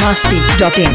masti.in.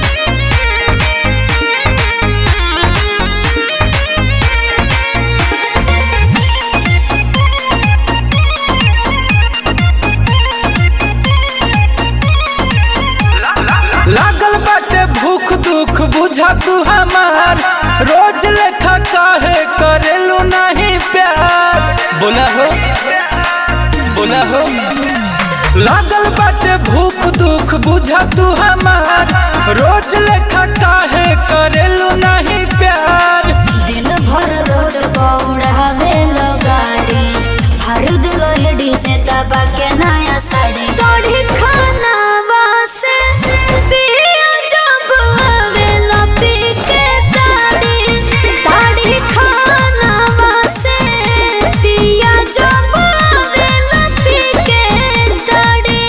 लागल बाटे भूख दुख बुझा तू हमार रोज लेखा काहे करेलू नहीं प्यार बोला हो बोला हो लागल बाटे भूख दुख बुझा तू हमार रोज लेखा काहे करेलू नहीं प्यार दिन भर रोड पौड़ावे लो गाड़ी हरुद लोहड़ी से दबा के नया साड़ी तोड़ी खाना वासे पिया जब आवेला पी के ताड़ी ताड़ी खाना वासे पिया जब आवेला पी के ताड़ी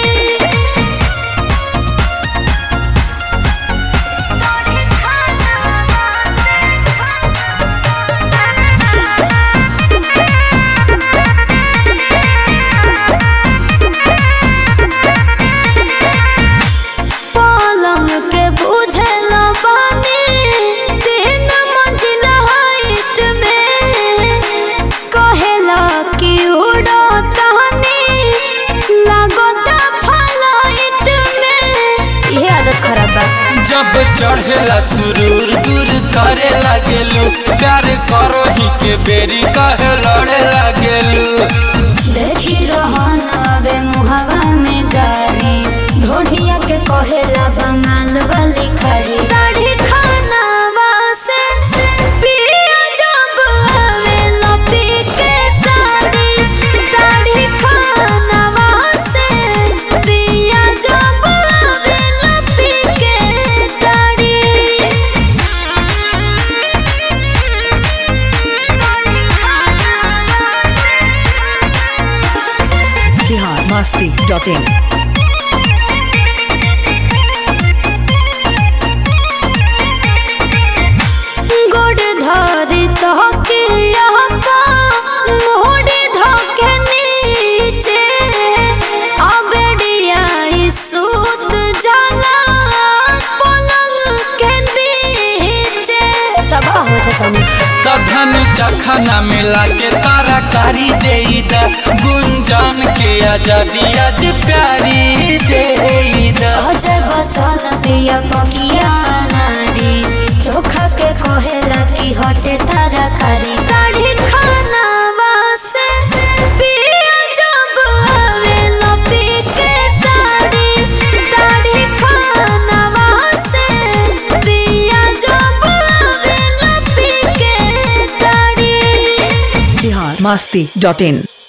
पलंग के बुझल बानी तीन मंजिला हाइट में कहेला कि उड़ो तहनी लागत फ्लाइट में ये आदत खराब बा जब चढ़ेला सुरूर दूर करे लागेलू प्यार करो ही के बेरी कहे लड़े लागेलू देखी रहन अबे मुहवा में गारी ढोढ़िया के कहेला बंगाल वाली खड़ी दाढ़ी खाना वासे पिया जब आवेला पी के ताड़ी दाढ़ी खाना वासे पिया जब आवेला पी के ताड़ी Bihar masti.in. गोड़ धरी तहके यहका मोड़ी धके नीचे अबेड़िया सूत जाला पलंग के बीचे तबाह हो जाता तधन जखना मिला के तारा कारी दे गुंजन के आजादी आज प्यारी दे अजय बचन पिया पकिया नारी चोखा के कहेला कि हटे तारा कारी दाढ़ी खाना वासे पिया जब आवेला पी के ताड़ी दाढ़ी खाना वासे पिया जब आवेला पी के ताड़ी Bihar masti.in.